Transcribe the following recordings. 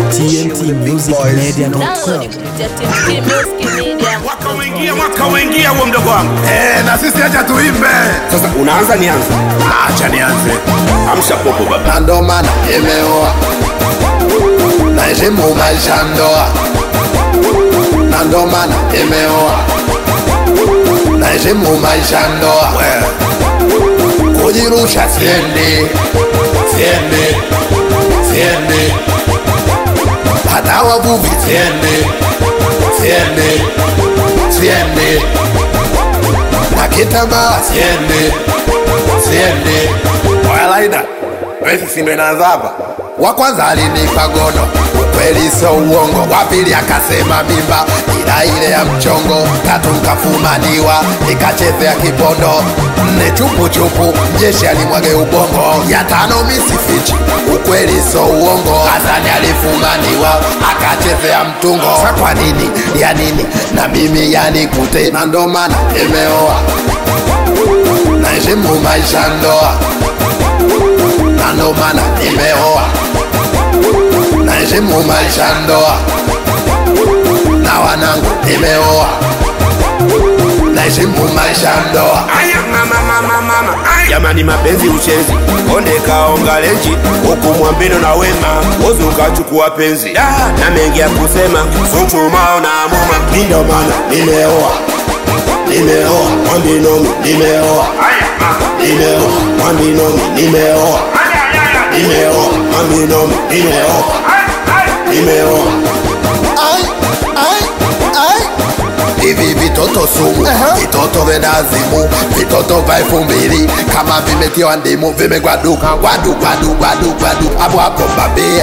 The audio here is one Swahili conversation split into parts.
tmtmusicmedia.com Download kupitia TMT Music Media. Mwaka uingia, mwaka uingia huo mdogo wangu. Eh, na sisi acha tuimbe. Sasa unaanza nianze. Acha nianze. Amsha popo baba. Na ndo maana nimeoa. Naheshimu maisha ya ndoa. Na ndo maana nimeoa. Naheshimu maisha ya ndoa. Kujirusha siendi. Siendi. Siendi. Hata wavuvi siendi. Siendi. Siendi. Na kitambaa siendi. Siendi. Oya Laida, wewe si ndo inaanza hapa? Wa kwanza alinipa gono, ukweli sio uongo. Wa pili akasema mimba, ila ile ya mchongo. Tatu nkafumaniwa, nikachezea kipondo. Nne chupu chupu, jeshi alimwage ubongo. Ya tano misifichi, ukweli sio uongo. Hasani alifumaniwa, akachezea mtungo. Sa kwa nini, ya nini, na mimi yanikute, na ndo maana nimeoa naheshimu maisha ya ndoa na ndo maana nimeoa naheshimu maisha ya ndoa na wanangu nimeoa naheshimu maisha ya ndoa Aya mama mama mama. Aya. Jamani mapenzi uchezi. Konde kaonga lenji. Huku mwambino na wema. Wozi ukachukua penzi. Da, na mengi ya kusema. Suchuma na muma. ndo maana nimeoa nimeoa mwambinomi nimeoa nimeoa mwambinomi nimeoa nimeoa mwambinomi nimeoa nimeoa Ai, ai, ai. hivi vitoto sumu vitoto vendazimu vitoto vya elfu mbili kama vimetiwa ndimu vimegwaduka gwadu gwadu gwadu gwadu hapo hapo mbambie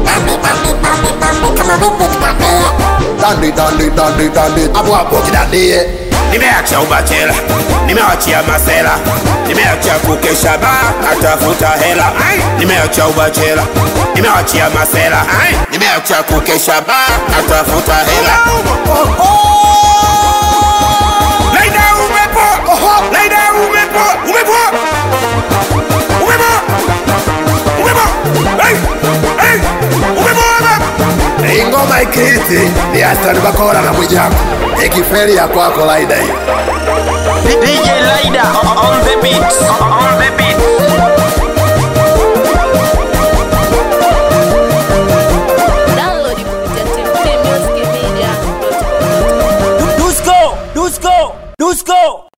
dandi dandi dandi dandi hapo hapo kidandie Nimeacha ubachela, nimeachia masela, nimeacha kukesha ba, natafuta hela. Ai, Nimeacha ubachela, nimeachia masela, Ai, nimeacha kukesha ba, natafuta hela. Laida umepo, Laida umepo, umepo, umepo, umepo, Ai, ai, umepo baba. Hii ngoma ikiti ni Hassan Bakora na Mwijaku ikiferi ya kwako laida hiyo DJ Laida on the